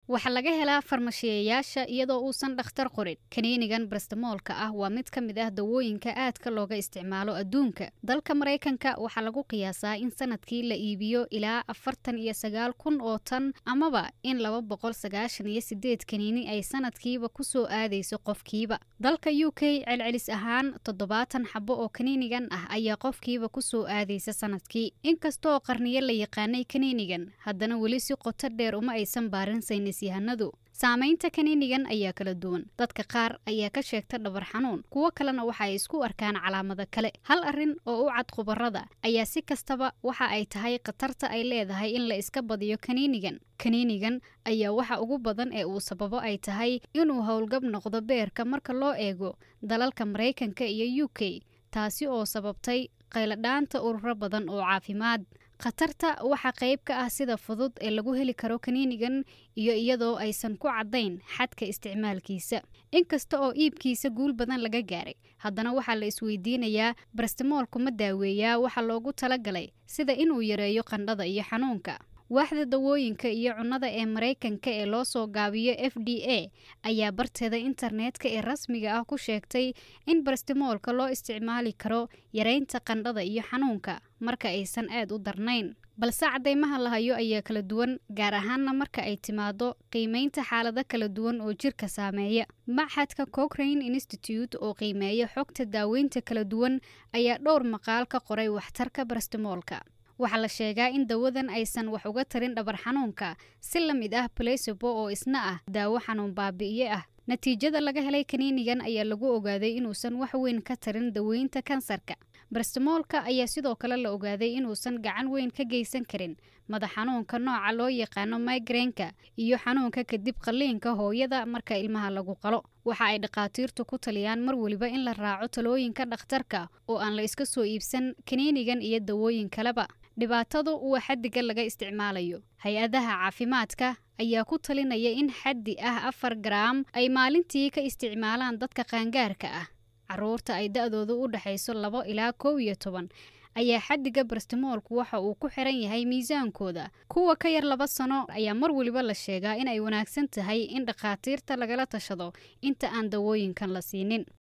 waxaa laga helaa farmashiyayaasha iyadoo uusan dhakhtar qorin kaniinigan barstamoolka ah waa mid ka mid ah dawooyinka aadka looga isticmaalo adduunka dalka maraykanka waxaa lagu qiyaasaa in sanadkii la iibiyo ilaa afartan iyo sagaal kun oo tan amaba in laba boqol sagaashan iyo sideed kaniini ay sanadkiiba kusoo aadayso qofkiiba dalka u k celcelis ahaan toddobaatan xabo oo kaniinigan ah ayaa qofkiiba kusoo aadaysa sanadkii inkastooo qarniyo la yaqaanay kaniinigan haddana weli si qoto dheer uma aysan baarin saynis yahanadu saamaynta kaniinigan ayaa kala duwan dadka qaar ayaa ka sheegta dhabar xanuun kuwo kalena waxa ay isku arkaan calaamado kale hal arrin oo u cad khubarada ayaa si kastaba waxa ay tahay khatarta ay leedahay in la iska badiyo kaniinigan kaniinigan ayaa waxa ugu badan ee uu sababo ay tahay inuu howlgab noqdo beerka marka loo eego dalalka maraykanka iyo u k taasi oo sababtay qayladhaanta ururo badan oo caafimaad khatarta waxaa qayb ka ah sida fudud ee lagu heli karo kaniinigan iyo iyadoo aysan ku caddayn xadka isticmaalkiisa inkasta oo iibkiisa guul badan laga gaaray haddana waxaa la isweydiinayaa barastimoolku ma daaweeyaa waxa loogu talagalay sida inuu yareeyo qandhada iyo xanuunka waaxda dawooyinka iyo cunnada ee maraykanka ee loo soo gaabiyo f d a ayaa barteeda internetka ee rasmiga ah ku sheegtay in barastimoolka loo isticmaali karo yareynta qandhada iyo xanuunka marka aysan aad u darnayn balse caddaymaha la hayo ayaa kala duwan gaar ahaanna marka ay timaado qiimeynta xaalado kala duwan oo jirka saameeya maxadka cochrane institute oo qiimeeya xogta daaweynta kala duwan ayaa dhowr maqaal ka qoray waxtarka barastimoolka waxaa la sheegaa in dawadan aysan wax uga tarin dhabar xanuunka si la mid ah balesebo oo isna ah daawo xanuun baabi'iye ah natiijada laga helay kaniinigan ayaa lagu ogaaday inuusan wax weyn ka tarin daweynta kansarka barstamoolka ayaa sidoo kale la ogaaday inuusan gacan weyn ka geysan karin madax xanuunka nooca loo yaqaano migreenka iyo xanuunka kadib qalliinka hooyada marka ilmaha lagu qalo waxa ay dhakhaatiirtu ku taliyaan mar weliba in la raaco talooyinka dhakhtarka oo aan la iska soo iibsan kaniinigan iyo dawooyin kaleba dhibaatadu waa xaddiga laga isticmaalayo hay-adaha caafimaadka ayaa ku talinaya in xaddi ah afar garaam ay maalintii ka isticmaalaan dadka qaangaarka ah caruurta ay da-doodu u dhexayso labo ilaa kow iyo toban ayaa xaddiga barstimoolku waxa uu ku xiran yahay miisaankooda kuwa ka yar laba sano ayaa mar weliba la sheegaa in ay wanaagsan tahay in dhakhaatiirta lagala tashado inta aan dawooyinkan la siinin